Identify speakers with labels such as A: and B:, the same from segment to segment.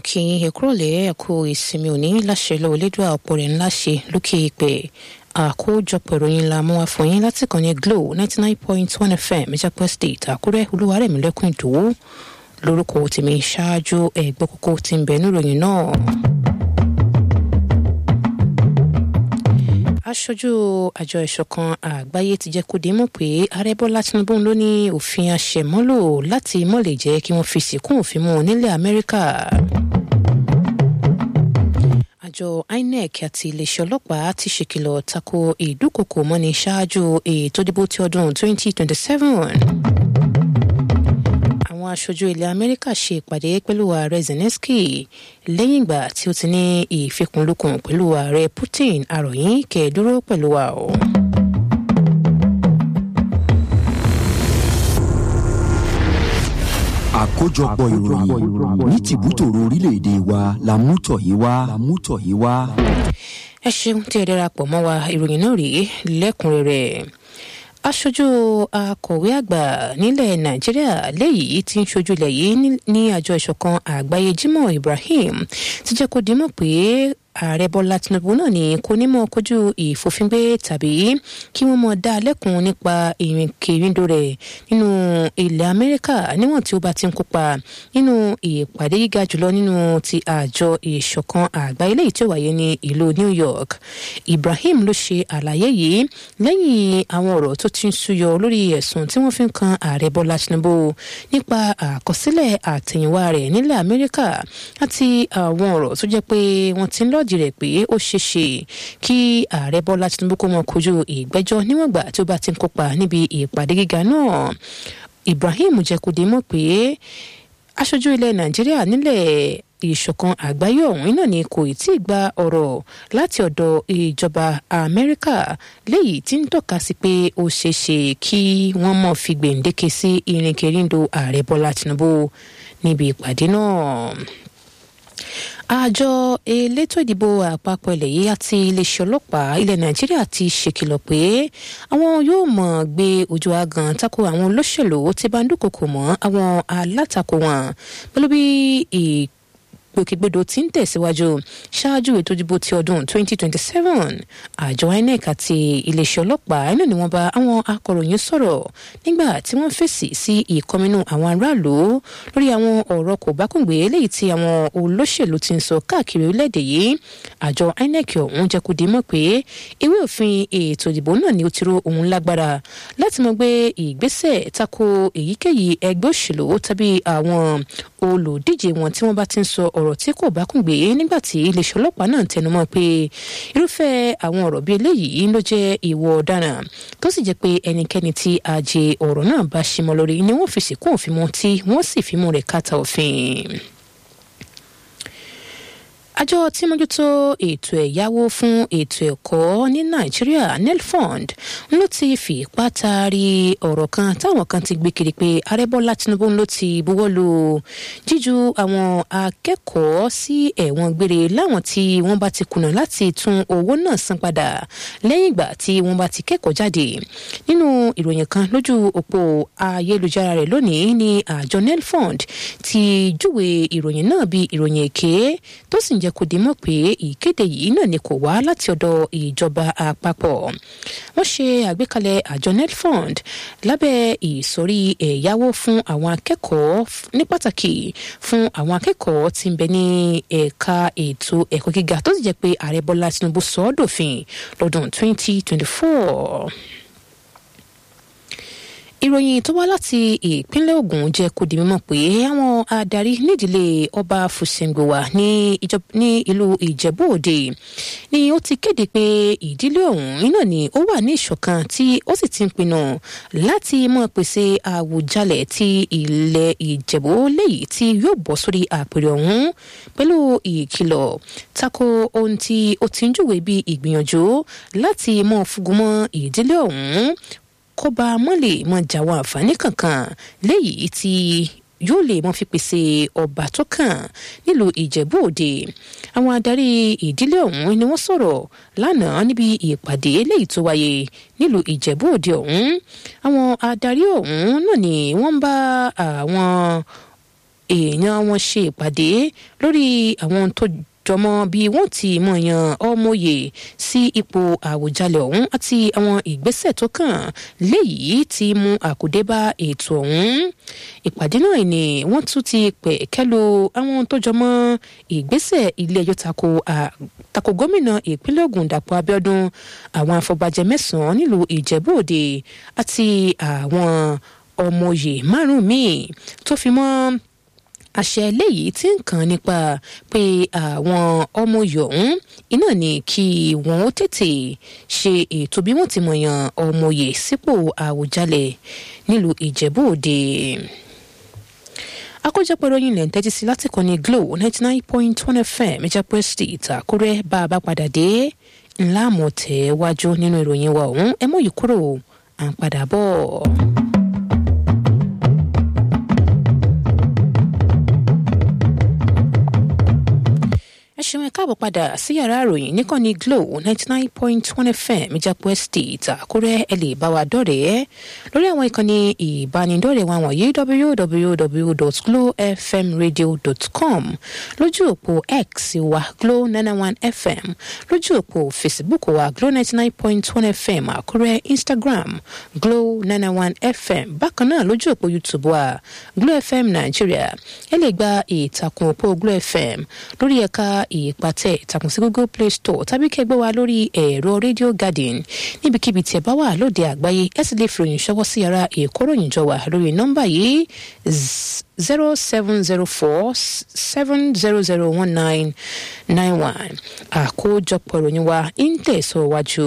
A: kí ẹkúrọ̀lẹ́ ẹ̀kú ìsinmi òní láṣẹ lọ́wọ́ elédùn àpò rẹ̀ ńlá ṣe lókè ìpè àkójọpọ̀ ìròyìn la mú wá fún yín láti kàn ní glo ninety nine point one fm ìjàpọ̀ state àkúrẹ́ olúwarẹ̀mílẹ́kùn ìdòwú lórúkọ tèmi ṣáájú ẹ̀gbọ́ kókó tí ń bẹ níròyìn náà. aṣojú àjọ ìṣọ̀kan àgbáyé ti jẹ́ kó di mọ̀ pé ààrẹ bọ́lá tinubu ló ní òfin àṣẹmọ́lò láti mọ̀ lè jẹ́ kí wọ́n fi sìnkún òfin mú nílẹ̀ amẹ́ríkà àjọ inec àti iléeṣẹ́ ọlọ́pàá ti ṣèkìlọ̀ tako ìdúkokò mọ́ni ṣáájú ètò ìdìbò ti ọdún 2027. àwọn aṣojú ilẹ̀ amẹ́ríkà ṣe ìpàdé pẹ̀lú ààrẹ zelensky lẹ́yìn ìgbà tí ó ti ní ìfikùnlukùn pẹ̀lú ààrẹ putin àròyìn kẹẹ̀dúró pẹ̀lú wa o.
B: àkójọpọ̀ ìròyìn ní tìbútòrò orílẹ̀-èdè wa la mú tọ̀ yìí wá. la mú tọ̀ yìí wá.
A: ẹ ṣeun tí ẹ darapọ̀ mọ́ wa ìròyìn náà rèé lẹ́kùnrẹ́rẹ́ aṣojú akọ̀wé àgbà nílẹ̀ nàìjíríà léyìí tí ń ṣojú ilẹ̀ yìí ní àjọ ìṣọ̀kan àgbáyé jimoh ibrahim ti jẹ́ kó dimọ̀ pé ààrẹ bọ́lá tinubu náà ní kò ní mọ kojú ìfòfingbé tàbí kí wọ́n mọ dá lẹ́kùn nípa ìrìnkèrindò rẹ̀ nínú ilẹ̀ amẹ́ríkà níwọ̀n tí ó bá ti ń kópa nínú ìpàdé gíga jùlọ nínú ti àjọ ìṣọ̀kan àgbáyé léyìí tí ó wáyé ní ìlú new york ibrahim ló ṣe àlàyé yìí lẹ́yìn àwọn ọ̀rọ̀ tó ti ń súyọ lórí ẹ̀sùn tí wọ́n fi ń kan ààrẹ bọ́lá tinubu nípa àkọsílẹ̀ àtẹ̀yìnwá rẹ̀ nílẹ̀ amẹ́ríkà àti àwọn ọ̀rọ̀ tó jẹ́ pé wọ́n ti ń lọ́ọ̀dì rẹ̀ pé ó ṣeé ṣe kí ààrẹ bọ́lá tinubu kó mọ kojú ìgbẹ́jọ́ níwọ̀n gbà tí ó bá ti ń kópa níbi ìpàdé gíga náà ibrahim jẹ́kúdé mọ̀ pé aṣojú ilẹ̀ nàìjíríà nílẹ̀ ìṣọ̀kan àgbáyé ọ̀hún náà ni kò tí ì gba ọ̀rọ̀ láti ọ̀dọ̀ ìjọba amẹ́ríkà léyìí tí ń tọ́ka sí pé ó ṣeé ṣe kí wọ́n mọ̀ fi gbèǹdéke sí ìrìnkèrindò ààrẹ bọ́lá tinubu níbi ìpàdé náà àjọ elétò ìdìbò àpapọ̀ ilẹ̀ yìí àti iléeṣẹ́ ọlọ́pàá ilẹ̀ nàìjíríà ti ṣèkìlọ̀ pé àwọn yóò mọ̀ gbé ojú agan tako àwọn olóṣèlú tí bá ń dúnkokò mọ́ àwọn alátakò wọn pẹ̀lú bí ìgbòkègbodò tí ń tẹ̀síwájú ṣáájú ètò ìdìbò ti ọdún 2027 àjọ inec àti iléeṣẹ́ ọlọ́pàá inú ni wọ́n bá àwọn akọ̀ròyìn sọ̀rọ̀ nígbà tí wọ́n fèsì sí ìkọminú àwọn aráàlú lórí àwọn ọ̀rọ̀ kò bákùngbé léyìí tí àwọn olóṣèlú ti ń sọ káàkiri orílẹ̀-èdè yìí àjọ inec ọ̀hún jẹ́ kó di mọ̀ pé ìwé òfin ètò ìdìbò náà ni ó ti ro òun lágbára láti mọ̀ gbé ìgbésẹ̀ tako èyíkéyìí ẹgbẹ́ òṣèlú tàbí àwọn olùdíje wọn tí wọ́n bá ti ń sọ ọ̀rọ̀ tí kò bá kùn gbé nígbà tí iléeṣẹ́ ọlọ́pàá náà tẹnumọ́ pé irúfẹ́ àwọn ọ̀rọ̀ bíi eléyìí ló jẹ́ ìwọ ọ̀daràn tó sì jẹ́ pé ẹnikẹ́ni tí ajé ọ̀rọ̀ náà bá ṣe mọ́ lórí ni wọ́n fi sìnkú òfin mọ́ tí wọ́n sì fi mú rẹ̀ kàtà òfin àjọ tí mójútó ètò ẹ̀yáwó fún ètò ẹ̀kọ́ ní nàìjíríà nelfund ló ti fi ipá taari ọ̀rọ̀ kan táwọn kan ti gbé kiri pé arẹ́bọ́lá tinubu ló ti buwọ́ lu jíju àwọn akẹ́kọ̀ọ́ sí ẹ̀wọ̀n gbére láwọn tí wọ́n bá ti kùnà láti tún owó náà san padà lẹ́yìn ìgbà tí wọ́n bá ti kẹ́kọ̀ọ́ jáde nínú ìròyìn kan lójú òpó ayélujára rẹ̀ lónìí ni àjọ nelfund ti júwe ìròyìn náà bí ìròyìn èké tó sì ń jẹ́ kó di mọ̀ pé ìkéde yìí náà ni kò wá láti ọ̀dọ̀ ìjọba àpapọ̀ wọ́n ṣe àgbékalẹ̀ àjọ netfund lábẹ́ ìsọ̀rí ẹ̀yáwó fún àwọn akẹ́kọ̀ọ́ ní pàtàkì fún àwọn akẹ́kọ̀ọ́ tí ń bẹ ní ẹ̀ka ètò ẹ̀kọ́ gíga tó sì jẹ́ pé ààrẹ bọ́lá tinubu sọ ọ́ dòfin lọ́dún 2024 ìròyìn tó wá láti ìpínlẹ̀ ogun jẹ́ kó di mímọ̀ pé àwọn adarí nídìílé ọba fùsẹ̀ngbòwà ní ìlú ìjẹ̀bú òde ni ó ti kéde pé ìdílé ọ̀hún iná ni ó wà ní ìṣọ̀kan tí ó sì ti ń pinnu láti mọ̀ pèsè àwùjalẹ̀ ti ilẹ̀ ìjẹ̀bú léyìí tí yóò bọ́ sórí àpèrè ọ̀hún pẹ̀lú ìkìlọ̀ tako ohun tí ó ti ń júwèé bí ìgbìyànjú láti mọ̀ fúgumọ́ ìdílé ọ̀hún kó bá a mọ́ lè mọ jàwọn àǹfààní kankan léyìí tí yóò lè mọ fi pèsè ọba tó kàn nílùú ìjẹ̀bú òde àwọn adarí ìdílé ọ̀hún ni wọ́n sọ̀rọ̀ lánàá níbi ìpàdé léyìí tó wáyé nílùú ìjẹ̀bú òde ọ̀hún àwọn adarí ọ̀hún náà ni wọ́n bá àwọn èèyàn wọn ṣe ìpàdé lórí àwọn tó jọmọ bí wọn ti mọ yan ọmọye sí ipò àwùjalè ọhún àti àwọn ìgbésẹ̀ tó kàn léyìí ti mú àkùdé bá ètò ọhún ìpàdé náà ni wọn tún ti pè kẹlu àwọn tó jọmọ ìgbésẹ̀ ilé ẹjọ́ tako tako gómìnà ìpínlẹ̀ Ògùn Dàpọ̀ Abíọ́dún àwọn afọbajẹ mẹ́sànán nílùú Ìjẹ̀bú Òde àti àwọn ọmọye márùnún míì tó fi mọ́ àṣẹ eléyìí tí ń kàn nípa pé àwọn ọmọ yòówùn iná ní kí wọn ó tètè ṣe ètò bí wọn ti mọ̀yàn ọmọye sípò àwùjalẹ̀ nílùú Ìjẹ̀bú Òde àkójọpọ̀ ìròyìn ilẹ̀ ń tẹ́tí sí láti kọ́ni Glo ninety nine point one FM Ìjàpọ̀ State Àkúrẹ́ bá a bá padà dé ńlá àmọ̀ tẹ̀ wájú nínú ìròyìn wa ọ̀hún ẹ mọ̀ yìí kúrò à ń padà bọ̀. ẹ ṣeun ẹ káàbọ̀ padà sí yàrá ìròyìn níkànnì Glo ninety nine point one FM Ìjàpọ̀ Estate Àkúrẹ́ ẹ lè bá wa dọ̀rẹ́ lórí àwọn ìkànnì ìbánidọ́rẹ̀ẹ́ wa wọ̀nyí www.glofmradio.com lójú òpó X wa Glo nine one FM lójú òpó Facebook wa Glo ninety nine point one FM Àkúrẹ́ Instagram Glo nine one FM bákan náà lójú òpó YouTube wa Glo FM Nàìjíríà ẹ lè gba ìtàkùn òpó Glo FM lórí ẹ̀ka ìpàtẹ ìtàkùn sí google play store tàbí kẹgbẹ́ wa lórí ẹ̀rọ radio garden níbikíbi tí ẹ bá wà lóde àgbáyé ẹ sì lè fi ròyìn ṣọwọ́ sí yàrá ìkóròyìn jọ wà lórí nọ́mbà yìí zero seven zero four seven zero zero one nine nine one àkójọpọ̀ ìròyìn wa ń tẹ̀síwájú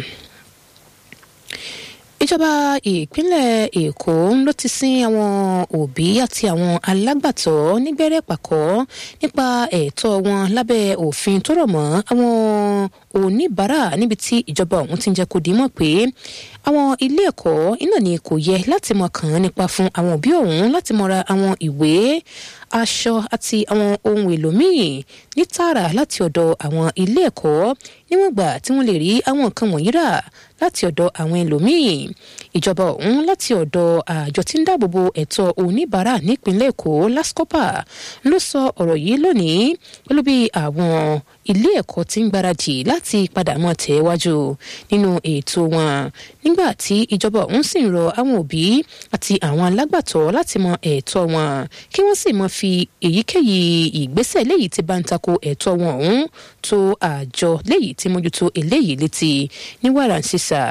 A: ìjọba ìpínlẹ̀ èkó ló ti sin àwọn òbí àti àwọn alágbàtọ́ nígbẹ́rẹ́ pàkọ́ nípa ẹ̀tọ́ wọn lábẹ́ òfin tó rọ̀ mọ́ àwọn oníbàárà níbi tí ìjọba ọ̀hún ti ń jẹ́ kó di mọ̀ pé àwọn ilé ẹ̀kọ́ iná ni kò yẹ láti mọ̀ kàn án nípa fún àwọn òbí ọ̀hún láti mọ̀ ra àwọn ìwé aṣọ àti àwọn ohun èlò míì ní tààrà láti ọ̀dọ̀ àwọn ilé ẹ̀kọ́ níwọ̀n gbà tí wọ́n lè rí àwọn nǹkan wọ̀nyí rà láti ọ̀dọ̀ àwọn ẹlòmíì ìjọba ọ̀hún láti ọ̀dọ̀ àjọ tí ń dáàbòbo ẹ̀tọ́ oníbàárà nípínlẹ̀ èkó lascopa ló sọ ọ̀rọ̀ yìí lónìí pẹ̀lú bí àwọn ilé ẹ̀kọ́ ti ń gbáradì láti padà mọ́ tẹ̀ wájú nínú ètò wọn nígbà tí ìjọba ọ̀hún sì ń rọ àwọn òbí àti àwọn alágbàtọ́ láti mọ ẹ̀tọ́ wọn kí wọ́n sì mọ fi èyíkéyìí ìgbésẹ̀ léyìí tí bá ń tako ẹ̀tọ́ wọn ọ̀hún tó àjọ léyìí tí mójútó eléyìí létí ní wàrà ń sísà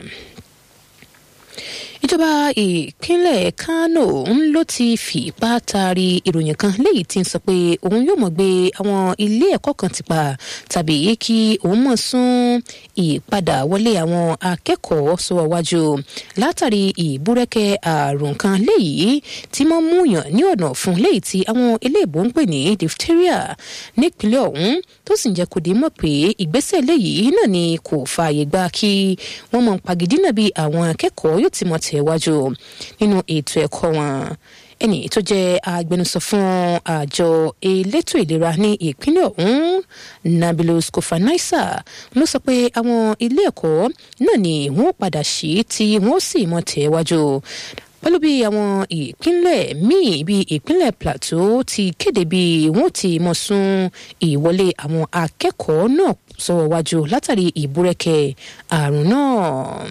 A: ìjọba ìpínlẹ̀ kánò ń ló ti fìpá taari ìròyìn kan léyìí tí ń sọ pé òun yóò mọ̀ gbé àwọn ilé ẹ̀kọ́ kan ti pa tàbí kí òun mọ̀ sún ìpadà wọlé àwọn akẹ́kọ̀ọ́ sọ́wọ́ wájú látàrí ìbúrẹ́kẹ́ àrùn kan léyìí tí wọ́n mú yàn ní ọ̀nà fún léyìí tí àwọn eléèbó ń pè ní diphtheria nípínlẹ̀ ọ̀hún tó sì ń jẹ́ kó di mọ̀ pé ìgbésẹ̀ léyìí náà ni kò fààyè gbà kí wọ́n mọ̀ pàgídínà bí àwọn akẹ́kọ̀ọ́ yóò ti mọ̀ tẹ̀wájú nínú ètò ẹ̀kọ́ wọn ẹnì tó jẹ́ agbẹnusọ fún àjọ elétò ìlera ní ìpínlẹ̀ ọ̀hún nabilus kofanaisa ló sọ pé àwọn ilé ẹ̀kọ́ náà ni wọ́n padà sí tí wọ́n sì mọ̀ tẹ̀wájú pẹ̀lú bí àwọn ìpínlẹ̀ míì bíi ìpínlẹ̀ plateau ti kéde bí wọ́n ti mọ̀ sún ìwọlé àwọn akẹ́kọ̀ọ́ náà sọ̀rọ̀ wájú látàrí ìbúrẹ́kẹ́ àrùn náà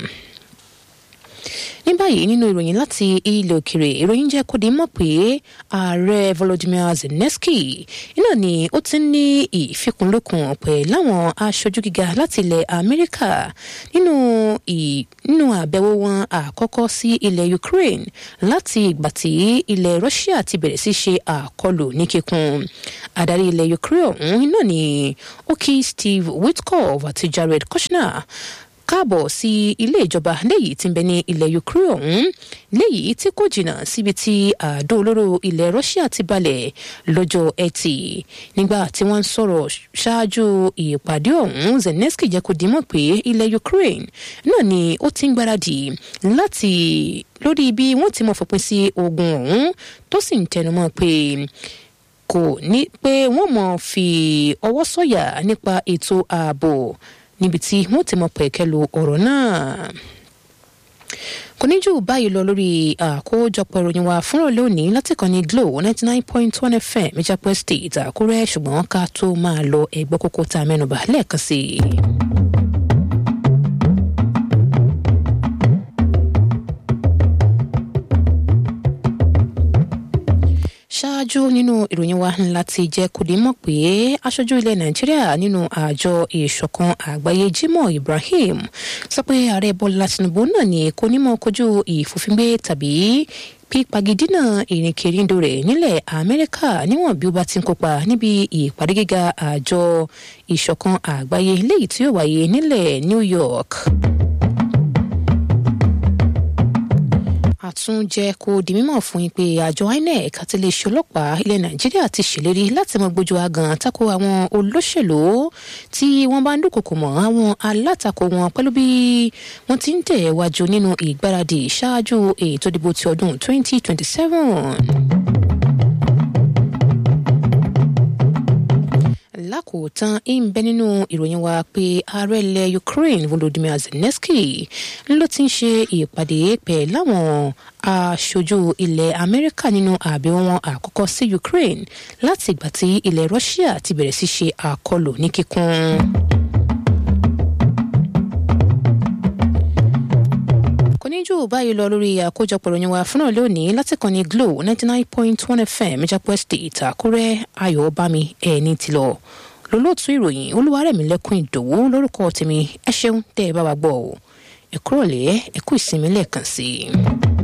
A: ní báyìí nínú ìròyìn láti ilẹ̀ òkèrè ìròyìn jẹ́ kó di mọ̀ pé ààrẹ volodymyr zelensky iná ni ó ti ní ìfikùnlukùn pẹ̀lú àwọn aṣojú gíga láti ilẹ̀ amẹ́ríkà nínú nínú àbẹ̀wò wọn àkọ́kọ́ sí ilẹ̀ ukraine láti ìgbà tí ilẹ̀ russia ti bẹ̀rẹ̀ sí ṣe àkọlù ní kíkún adarí ilẹ̀ ukraine ọ̀hún iná ni ó kí steve witkoff àti jared kushner káàbọ̀ sí ilé ìjọba léyìí tí ń bẹ ní ilẹ̀ ukraine ọ̀hún léyìí tí kò jìnnà síbi tí àdó olóró ilẹ̀ russia ti balẹ̀ lọ́jọ́ ẹtì nígbà tí wọ́n ń sọ̀rọ̀ ṣáájú ìpàdé ọ̀hún zelensky jẹ́ kó dimọ̀ pé ilẹ̀ ukraine náà ni ó ti ń gbáradì láti lórí bí wọ́n ti mọ̀ fòpin sí ogun ọ̀hún tó sì ń tẹnumọ́ pé kò ní pé wọ́n mọ̀ fi ọwọ́ sọ̀yà nípa ètò ààbò níbi tí wọ́n ti mọ pẹ̀kẹ́ lu ọ̀rọ̀ náà kò ní jù báyìí lọ lórí àkójọpọ̀ ìròyìn wa fúnra lónìí láti kàn ní glo ninety nine point one fm ìjàpọ̀ state àkúrẹ́ ṣùgbọ́n ká tó máa lọ ẹgbẹ́ kókó tá a mẹ́nuba lẹ́ẹ̀kan sí i. ṣáájú nínú ìròyìn wa ńlá ti jẹ́ kó di mọ̀ pé aṣojú ilẹ̀ nàìjíríà nínú àjọ ìṣọ̀kan àgbáyé jimoh ibrahim sọ pé ààrẹ bọ́lá tinubu náà ní kò ní mọ̀ kojú ìfòfingbé tàbí pípagidínà ìrìnkèrindò rẹ̀ nílẹ̀ amẹ́ríkà níwọ̀n bí ó bá ti ń kópa níbi ìpàdé gíga àjọ ìṣọ̀kan àgbáyé léyìí tí yóò wáyé nílẹ̀ new york. àtúnjẹ kò di mímọ̀ fún yín pé àjọ inec àti iléeṣẹ́ ọlọ́pàá ilẹ̀ nàìjíríà ti ṣèlérí láti mọ gbójú agan tako àwọn olóṣèlú tí wọ́n bá ń dúnkòkò mọ́ àwọn alátakò wọn pẹ̀lú bí wọ́n ti ń tẹ̀ wájú nínú ìgbáradì ṣáájú ètò ìdìbò ti ọdún 2027. lákòótán ń bẹ nínú ìròyìn wa pé ààrẹ ilẹ̀ ukraine volodymyr zelensky ló ti ń ṣe ìpàdé pẹ̀ láwọn aṣojú ilẹ̀ amẹ́ríkà nínú àbẹ̀wò wọn àkọ́kọ́ sí ukraine láti ìgbà tí ilẹ̀ russia ti bẹ̀rẹ̀ sí ṣe àkọlù ní kíkún. kò ní jù báyìí lọ lórí àkójọpọ̀ ìròyìn wa fúnra lónìí láti kàn ní glo ninety nine point one fm ìjàpọ̀ state àkúrẹ́ ayọ̀ bámi ẹni tí lọ lólóòtú ìròyìn olúwarẹ̀mílẹ́kùn ìdòwú lórúkọ tèmi ẹ ṣeun tẹ́ ẹ bá wa gbọ́ ọ ẹ kúrò lẹ́ ẹ kú ìsinmi lẹ́ẹ̀kan sí i.